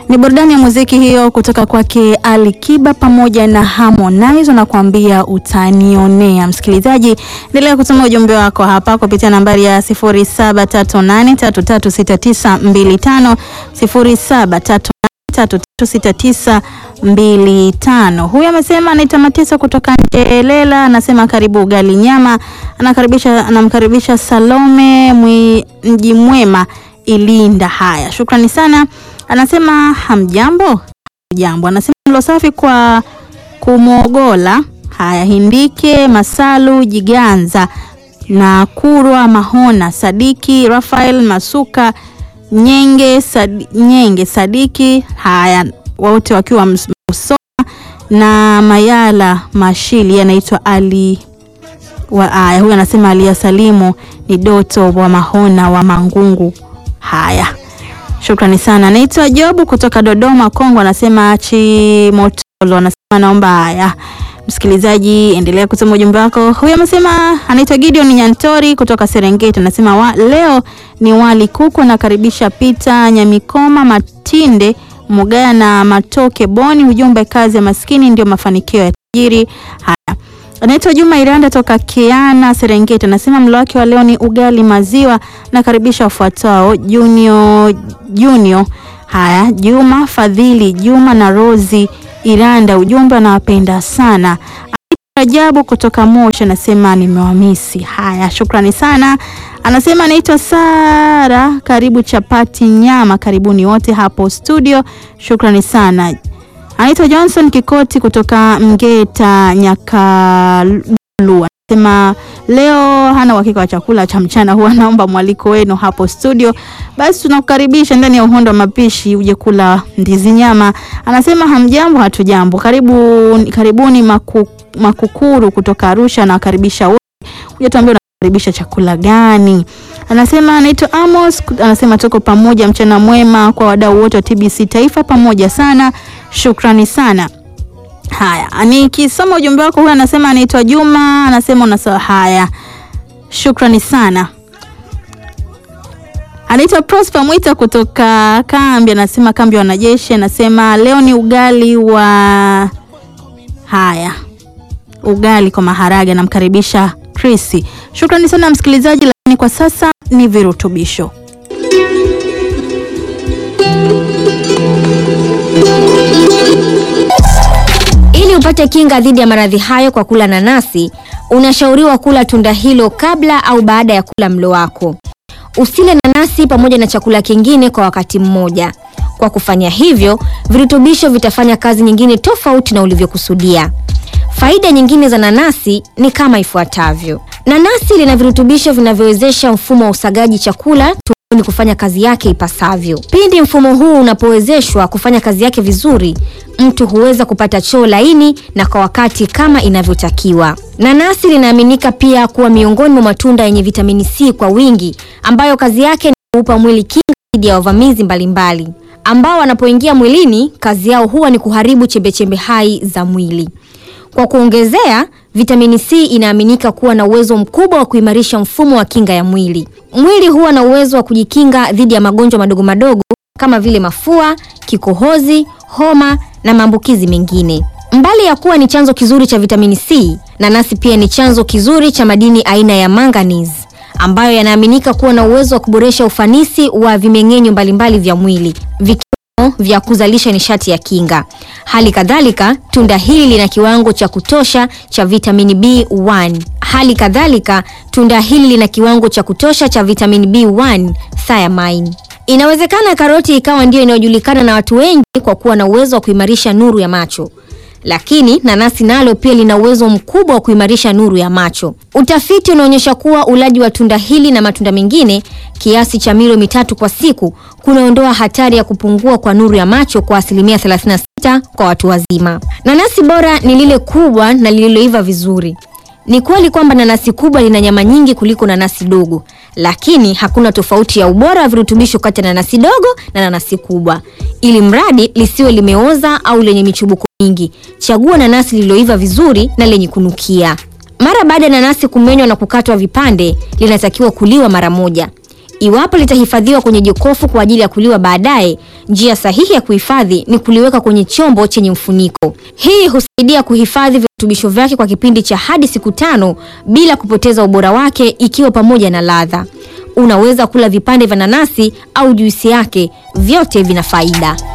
Ni burudani ya muziki hiyo kutoka kwake Ali Kiba pamoja na Harmonize wanakuambia utanionea. Msikilizaji, endelea kutuma ujumbe wako hapa kupitia nambari ya 0738336925 0738336925. Huyu amesema anaitwa Matisa kutoka Njelela, anasema karibu ugali nyama, anakaribisha anamkaribisha Salome mwi, mji mwema Ilinda. Haya, shukrani sana. Anasema hamjambo. Jambo, anasema mlo safi kwa kumwogola. Haya, Hindike Masalu Jiganza na Kurwa Mahona Sadiki Rafael Masuka Nyenge, Sad, Nyenge Sadiki. Haya, wote wakiwa Musoma na Mayala Mashili, anaitwa Ali wa aya. Huyu anasema Alia Salimu ni Doto wa Mahona wa Mangungu. Haya, shukrani sana. Naitwa Jobu kutoka Dodoma Kongo, anasema Chimotolo, anasema naomba. Haya, msikilizaji, endelea kutuma ujumbe wako. Huyu amesema anaitwa Gideon Nyantori kutoka Serengeti, anasema wa, leo ni wali kuku, nakaribisha Pita Nyamikoma Matinde Mugaya na Matoke Boni. Ujumbe, kazi ya maskini ndio mafanikio ya tajiri. Haya, anaitwa Juma Iranda toka Kiana Serengeti, anasema mlo wake wa leo ni ugali maziwa. Nakaribisha wafuatao Junior, Junior. Haya, Juma Fadhili Juma na Rozi Iranda, ujumbe anawapenda sana. Rajabu kutoka Moshi anasema nimewamisi. Haya, shukrani sana. Anasema anaitwa Sara, karibu chapati nyama, karibuni wote hapo studio, shukrani sana. Anaitwa Johnson Kikoti kutoka Mgeta Nyakalu, anasema leo hana uhakika wa chakula cha mchana, huwa naomba mwaliko wenu hapo studio. Basi tunakukaribisha ndani ya uhondo wa mapishi uje kula ndizi nyama. Anasema hamjambo, hatujambo. Karibu, karibuni maku, Makukuru kutoka Arusha, nawakaribisha wote. Uje tuambie unakaribisha chakula gani? Anasema anaitwa Amos, anasema tuko pamoja, mchana mwema kwa wadau wote wa TBC Taifa, pamoja sana, shukrani sana. Haya, nikisoma ujumbe wako, huyu anasema anaitwa Juma, anasema unasawa. Haya, shukrani sana. Anaitwa Prosper Mwita kutoka kambi, anasema kambi ya wanajeshi, anasema leo ni ugali wa haya, ugali kwa maharage. Anamkaribisha Chris. Shukrani sana msikilizaji, lakini kwa sasa ni virutubisho. Ili upate kinga dhidi ya maradhi hayo kwa kula nanasi, unashauriwa kula tunda hilo kabla au baada ya kula mlo wako. Usile nanasi pamoja na chakula kingine kwa wakati mmoja. Kwa kufanya hivyo, virutubisho vitafanya kazi nyingine tofauti na ulivyokusudia. Faida nyingine za nanasi ni kama ifuatavyo. Nanasi lina virutubisho vinavyowezesha mfumo wa usagaji chakula tumboni kufanya kazi yake ipasavyo. Pindi mfumo huu unapowezeshwa kufanya kazi yake vizuri, mtu huweza kupata choo laini na kwa wakati kama inavyotakiwa. Nanasi linaaminika pia kuwa miongoni mwa matunda yenye vitamini C kwa wingi, ambayo kazi yake ni kuupa mwili kinga dhidi ya wavamizi mbalimbali ambao wanapoingia mwilini, kazi yao huwa ni kuharibu chembechembe hai za mwili. Kwa kuongezea, vitamini C inaaminika kuwa na uwezo mkubwa wa kuimarisha mfumo wa kinga ya mwili. Mwili huwa na uwezo wa kujikinga dhidi ya magonjwa madogo madogo kama vile mafua, kikohozi, homa na maambukizi mengine. Mbali ya kuwa ni chanzo kizuri cha vitamini C, nanasi pia ni chanzo kizuri cha madini aina ya manganese ambayo yanaaminika kuwa na uwezo wa kuboresha ufanisi wa vimeng'enyo mbalimbali vya mwili vikiwemo vya kuzalisha nishati ya kinga. Hali kadhalika, tunda hili lina kiwango cha kutosha cha vitamini B1. Hali kadhalika, tunda hili lina kiwango cha kutosha cha vitamini B1 thiamine. Inawezekana karoti ikawa ndiyo inayojulikana na watu wengi kwa kuwa na uwezo wa kuimarisha nuru ya macho. Lakini nanasi nalo pia lina uwezo mkubwa wa kuimarisha nuru ya macho. Utafiti unaonyesha kuwa ulaji wa tunda hili na matunda mengine kiasi cha milo mitatu kwa siku kunaondoa hatari ya kupungua kwa nuru ya macho kwa asilimia 36 kwa watu wazima. Nanasi bora ni lile kubwa na lililoiva vizuri. Ni kweli kwamba nanasi kubwa lina nyama nyingi kuliko nanasi dogo, lakini hakuna tofauti ya ubora wa virutubisho kati ya nanasi dogo na nanasi kubwa. Ili mradi lisiwe limeoza au lenye michubuko mingi, chagua nanasi lililoiva vizuri na lenye kunukia. Mara baada ya nanasi kumenywa na kukatwa vipande, linatakiwa kuliwa mara moja. Iwapo litahifadhiwa kwenye jokofu kwa ajili ya kuliwa baadaye, njia sahihi ya kuhifadhi ni kuliweka kwenye chombo chenye mfuniko. Hii husaidia kuhifadhi virutubisho vyake kwa kipindi cha hadi siku tano bila kupoteza ubora wake, ikiwa pamoja na ladha. Unaweza kula vipande vya nanasi au juisi yake, vyote vina faida.